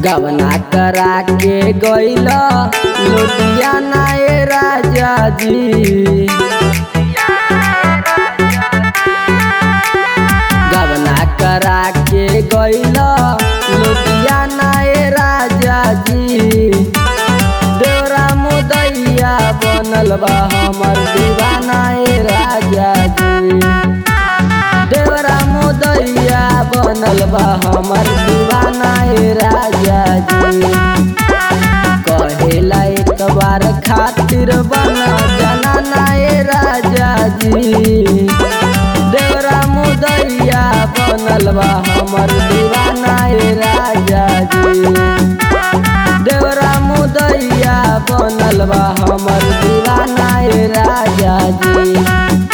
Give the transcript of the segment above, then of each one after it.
गवना करा के गइल लुधियाना ए राजा जी गवना करा के गइल लुधियाना ए राजा जी देवरा मुदैया बनल बा हमर दीवाना ए राजा जी देवरा मुदैया बनल बा हमर दीवाना ए राजा जी कहेला एक बार खातिर बना जनाना ए राजा जी देवरा मुदैया बनल बा हमर दीवाना ए राजा जी देवरा मुदैया बनल बा हमर दीवाना ए राजा जी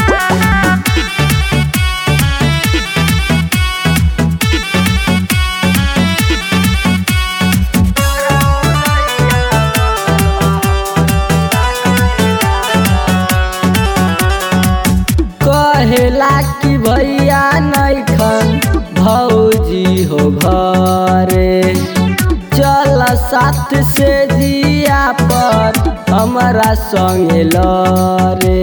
कहेला कि भैया नैखन भौजी हो घरे चल साथ से जिया पर हमरा संगे लरे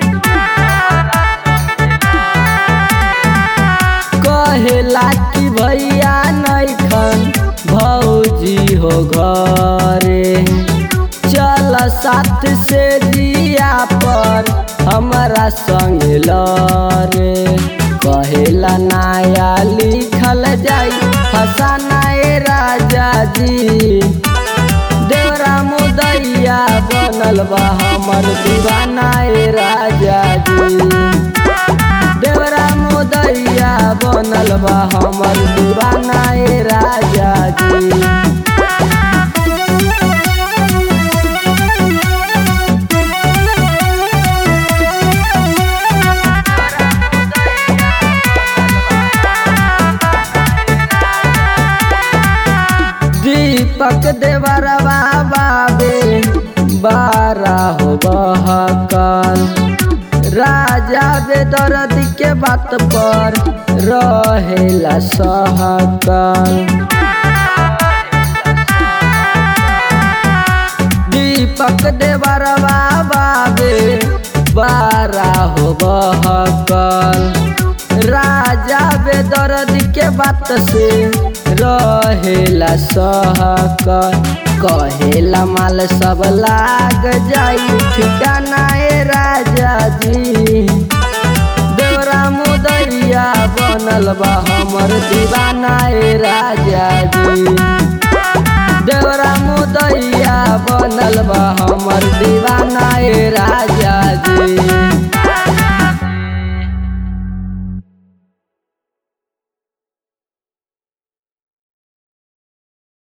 कहेला कि भैया नैखन भौजी हो घरे चल साथ से जिया पर हमरा संग लरे कहेला नया लिखल जाई फसाना ए राजा जी देवरा मुदैया बनल बा हमर दीवाना ए राजा जी देवरा मुदैया बनल बा हमर दीवाना ए राजा जी दीपक देवरवा बाबे बारा हो बहकल राजा बेदर्द के बात पर रहेला सहकल दीपक देवरवा बाबे बारा हो बहकल राजा बेदर्द के बात से रहेला सहकल कहेला माल सब लाग जाई ठिकाना ए राजा जी देवरा मुदैया बनल बा हमर दीवाना ए राजा जी देवरा मुदैया बनल बा हमर दीवाना ए राजा